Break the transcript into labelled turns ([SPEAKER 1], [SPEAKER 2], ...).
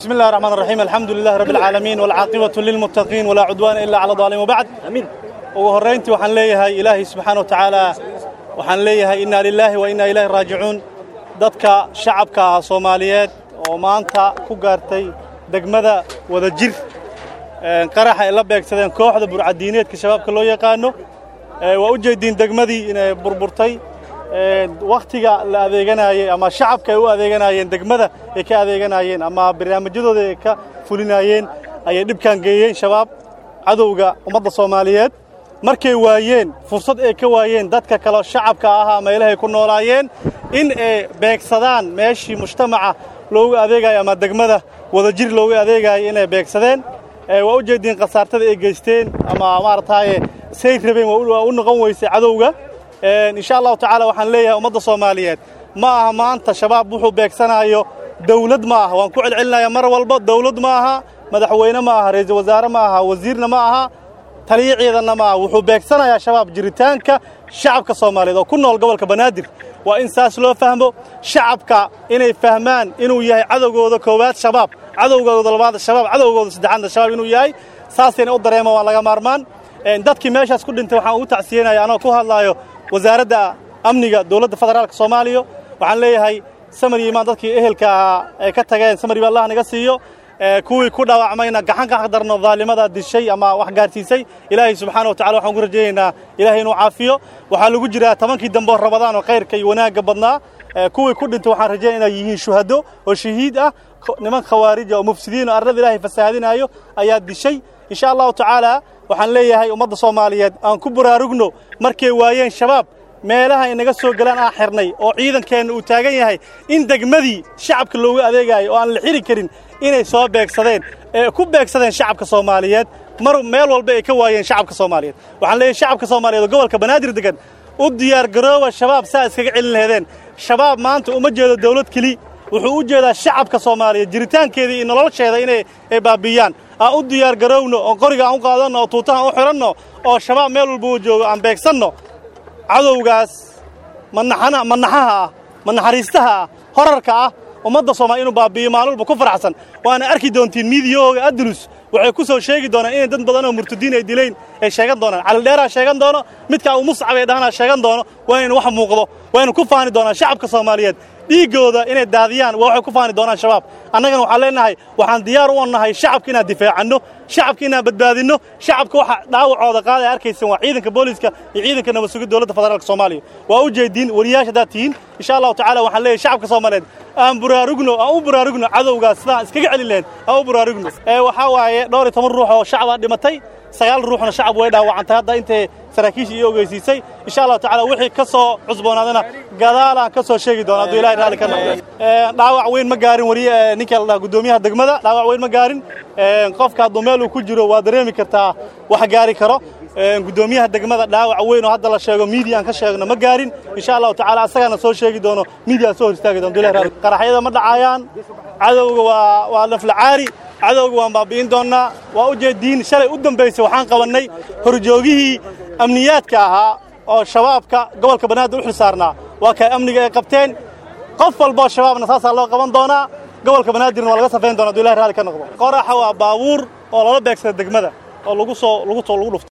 [SPEAKER 1] بسم الله الرحمن الرحيم الحمد لله رب العالمين والعاقبة للمتقين ولا عدوان إلا على الظالمين وبعد أمين ugu horrayntii waxaan leeyahay ilaahay subxaana wa tacaala waxaan leeyahay innaa lilaahi wa innaa ilaahi raajicuun dadka shacabka ah soomaaliyeed oo maanta ku gaartay degmada wadajir qaraxa ay la beegsadeen kooxda burcadiineedka shabaabka loo yaqaano waa u jeediin degmadii inay burburtay wakhtiga la adeeganaayey ama shacabka ay u adeeganaayeen degmada ay ka adeeganaayeen ama barnaamijyadooda ay ka fulinaayeen ayay dhibkaan geeyeen shabaab cadowga ummadda soomaaliyeed markay waayeen fursad ay ka waayeen dadka kaleo shacabka ahaa meelahay ku noolaayeen in ay beegsadaan meeshii mujtamaca loogu adeegayo ama degmada wadajir loogu adeegayo inay beegsadeen waa u jeediin khasaartada ay geysteen ama maaragtaaye say rabeen waa u noqon weysay cadowga insha allahu tacaala waxaan leeyahay ummadda soomaaliyeed ma aha maanta shabaab wuxuu beegsanaayo dawlad ma aha waan ku celcelinaya mar walba dawlad ma aha madaxweyne ma aha ra'iisul wasaare ma aha wasiirna ma aha taliyo ciidanna ma aha wuxuu beegsanayaa shabaab jiritaanka shacabka soomaaliyeed oo ku nool gobolka banaadir waa in saas loo fahmo shacabka inay fahmaan inuu yahay cadowgooda koowaad shabaab cadowgooda labaad shabaab cadowgooda saddexaadna shabaab inuu yahay saasayna u dareema waa laga maarmaan dadkii meeshaas ku dhintay waxaan ugu tacsiyenaya anoo ku hadlaayo wasaaradda amniga dowladda federaalka soomaaliya waxaan leeyahay samar iyo imaan dadkii ehelka ahaa ay ka tageen samar iyo allah naga siiyo kuwii ku dhaawacmayna gacan ka xaqdarno daalimada dishay ama wax gaarsiisay ilaahay subxaana wa tacala waxaan ugu rajaynaynaa ilaahay inuu caafiyo waxaa lagu jiraa tobankii dambe oo rabadaan oo khayrka iyo wanaagga badnaa kuwii ku dhintay waxaan rajaynaya inay yihiin shuhado oo shahiid ah niman khawaarija oo mufsidiin oo arlada ilaahay fasahaadinaayo ayaa dishay insha allahu tacaala waxaan leeyahay ummadda soomaaliyeed aan ku baraarugno markay waayeen shabaab meelaha inaga soo galaan aan xirnay oo ciidankeenna uu taagan yahay in degmadii shacabka loogu adeegaayo oo aan la xiri karin inay soo beegsadeen ee ku beegsadeen shacabka soomaaliyeed mar meel walba ay ka waayeen shacabka soomaaliyeed waxaan leeyahay shacabka soomaaliyeed oo gobolka banaadir degan u diyaar garooba shabaab saa iskaga celin laheedeen shabaab maanta uma jeedo dawlad keli wuxuu u jeedaa shacabka soomaaliyeed jiritaankeeda iyo nolosheeda inay ay baabi'iyaan aan u diyaar garowno oo qoriga aan u qaadanno oo tuutaha aan u xidhanno oo shabaab meel walba uu joogo aan beegsanno cadowgaas manaxana manaxaha ah manaxariistaha ah horarka ah ummadda soomaaliya inuu baabi'iyo maalin walba ku faraxsan waana arki doontiin miidiyahooga andalus waxay ku soo sheegi doonaan inay dad badan oo murtadiin ay dilayn ay sheegan doonaan calidheeraa sheegan doono midkaa uu muscab ay dhahanaa sheegan doono waa inaynu wax muuqdo waa ynu ku faani doonaan shacabka soomaaliyeed dhiiggooda inay daadiyaan waa waxay ku faani doonaan shabaab annagana waxaan leenahay waxaan diyaar u nahay shacabka inaan difaacanno shacabka inaan badbaadinno shacabka waxa dhaawacooda qaadaya arkaysan waa ciidanka booliiska iyo ciidanka nabad sugid dowladda federaalka soomaaliya waa u jeediin wariyaasha haddaad tihiin insha allahu tacala waxaan leeyahay shacabka soomaaliyeed aan buraarugno aan u buraarugno cadowgaas sidaan iskaga celin lahayn aan u buraarugno ee waxaa waaye dhowr iyo toban ruux oo shacabaa dhimatay sagaal ruuxna shacab way dhaawacantay hadda intay saraakiisha iyo ogeysiisay insha allahu tacala wixii ka soo cusboonaadana gadaalaan ka soo sheegi doona hadduu ilahay raalli ka noqdo dhaawac weyn ma gaarin weli ninka la dhaha guddoomiyaha degmada dhaawac weyn ma gaarin qofka hadduu meel uu ku jiro waa dareemi kartaa wax gaari karo guddoomiyaha degmada dhaawac weyn oo hadda la sheego miidiya aan ka sheegno ma gaarin insha allahu tacala asagaana soo sheegi doono miidiya soo hor istaagi doono ilahi raalli qaraxyada ma dhacayaan cadowga waa waa laflacaari cadowga waan baabi'in doonnaa waa u jeediin shalay u dambaysay waxaan qabannay horjoogihii amniyaadka ahaa oo shabaabka gobolka banaadir u xil saarnaa waa kay amniga ay qabteen qof walboo shabaabna saasaa loo qaban doonaa gobolka banaadirna waa laga safayn doona haduu ilahi raalli ka noqdo qoraxa waa baabuur oo lala beegsada degmada oo lagu soo lagu soo lagu dhufto